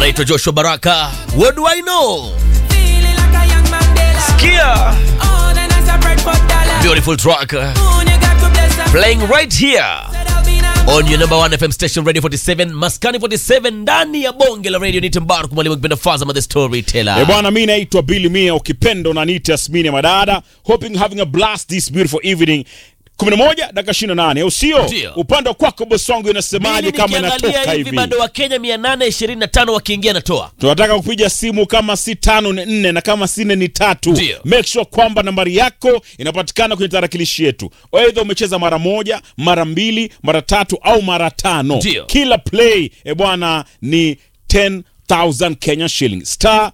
anaitwa Joshua Baraka. What do I know? Feeling like a young Mandela. Kia. Oh, then I separate for dollar. Beautiful track uh, Moon, you got to bless her. playing right here Said I'll be number on your number one FM station Radio 47 Maskani 47 ndani ya bonge la radio. Nite Mbarak mwalimu kipenda Fazama the storyteller. Eh bwana, mi naitwa Billy Mia, ukipenda unaniita Yasmini ya Madada. Hoping you're having a blast this beautiful evening. 11 dakika 28, au sio? Ndio. Upande wa kwako boss wangu inasemaje Mimi kama nikiangalia inatoka hivi hivi? bado wa Kenya 825 wakiingia natoa. Tunataka kupiga simu kama si tano ni nne na kama si nne ni tatu. Ndio. Make sure kwamba nambari yako inapatikana kwenye tarakilishi yetu. Aidha umecheza mara moja, mara mbili, mara tatu au mara tano. Ndio. Kila play e bwana ni 10,000 Kenya shillings. Star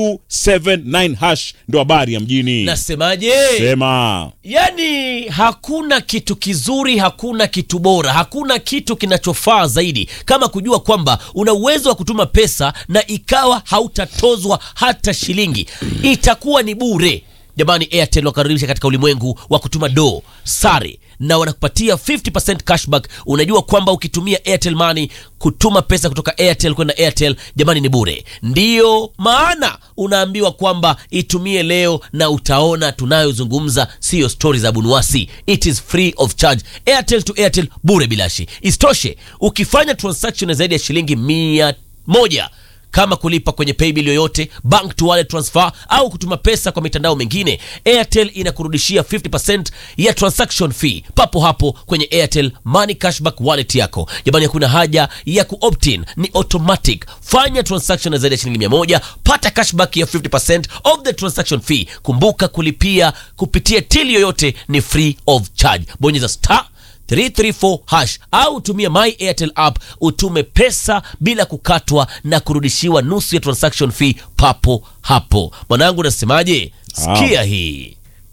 279 hash ndo habari ya mjini. Nasemaje? Sema. Yaani hakuna kitu kizuri, hakuna kitu bora, hakuna kitu kinachofaa zaidi kama kujua kwamba una uwezo wa kutuma pesa na ikawa hautatozwa hata shilingi, itakuwa ni bure. Jamani, Airtel wakaribisha katika ulimwengu wa kutuma do sare na wanakupatia 50% cashback. Unajua kwamba ukitumia Airtel Money kutuma pesa kutoka Airtel kwenda Airtel, jamani, ni bure. Ndiyo maana unaambiwa kwamba itumie leo na utaona tunayozungumza siyo stori za bunuasi. It is free of charge, Airtel to Airtel, bure bilashi. Isitoshe, ukifanya transaction ya zaidi ya shilingi mia moja kama kulipa kwenye paybill yoyote, bank to wallet transfer au kutuma pesa kwa mitandao mingine, Airtel inakurudishia 50% ya transaction fee papo hapo kwenye Airtel Money Cashback wallet yako. Jamani, hakuna haja ya ku-opt-in, ni automatic. Fanya transaction ya zaidi ya shilingi 100, pata cashback ya 50% of the transaction fee. Kumbuka kulipia kupitia till yoyote ni free of charge. Bonyeza star 334 hash au tumia my Airtel app utume pesa bila kukatwa na kurudishiwa nusu ya transaction fee papo hapo. Mwanangu, nasemaje? Sikia hii.